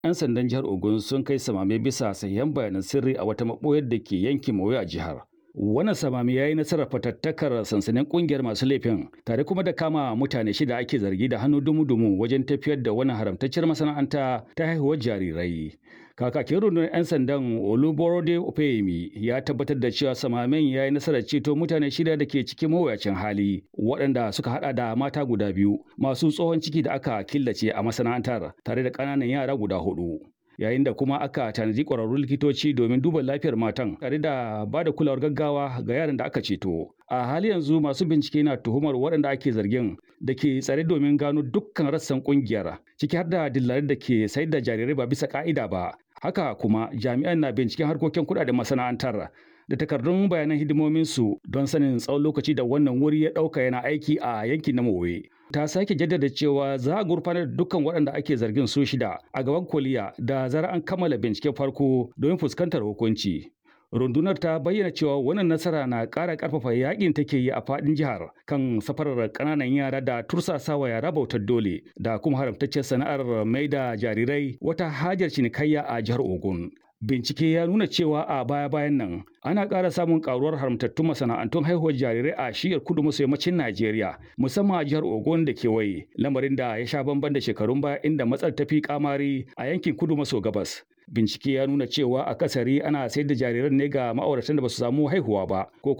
'yan sandan jihar Ogun sun kai samame bisa sahihan bayanan sirri a wata maɓoyar da ke yankin Moyo a jihar. Wannan samami ya yi nasarar fatattakar sansanin kungiyar masu laifin tare kuma da kama mutane shida ake zargi da hannu dumu-dumu wajen tafiyar da wani haramtacciyar masana'anta ta haihuwar jarirai. Kakakin rundunar 'yan sandan Oluborode Opeyemi ya tabbatar da cewa samamen ya yi nasarar ceto mutane shida da ke cikin mawuyacin hali waɗanda suka hada da mata guda biyu masu tsohon ciki da aka killace a masana'antar tare da ƙananan yara guda hudu. yayin da kuma aka tanadi ƙwararrun likitoci domin duba lafiyar matan tare da ba da kulawar gaggawa ga yaran da aka ceto a hali yanzu masu bincike na tuhumar waɗanda ake zargin da ke tsare domin gano dukkan rassan ƙungiyar ciki har da dillarin da ke sayar da jarirai ba bisa ƙa'ida ba haka kuma jami'an na binciken harkokin kuɗaɗen masana'antar da takardun bayanan hidimominsu don sanin tsawon lokaci da wannan wuri ya ɗauka yana aiki a yankin na Mowe. Ta sake jaddada cewa za a gurfanar da dukkan waɗanda ake zargin su shida a gaban koliya da zara an kammala binciken farko don fuskantar hukunci. Rundunar ta bayyana cewa wannan nasara na ƙara ƙarfafa yakin take yi a faɗin jihar kan safarar ƙananan yara da tursasawa yara bautar dole da kuma haramtaccen sana'ar mai da jarirai wata hajar cinikayya a jihar Ogun. Bincike ya nuna cewa a baya-bayan nan ana ƙara samun ƙaruwar haramtattun masana'antun haihuwar jarirai a shiyar kudu maso yammacin Najeriya musamman a jihar Ogun da kewaye lamarin da ya sha bamban da shekarun baya inda matsar ta fi kamari a yankin kudu maso gabas. Bincike ya nuna cewa a kasari ana sayar da jariran ne ga ma'auratan da ba su samu haihuwa ba ko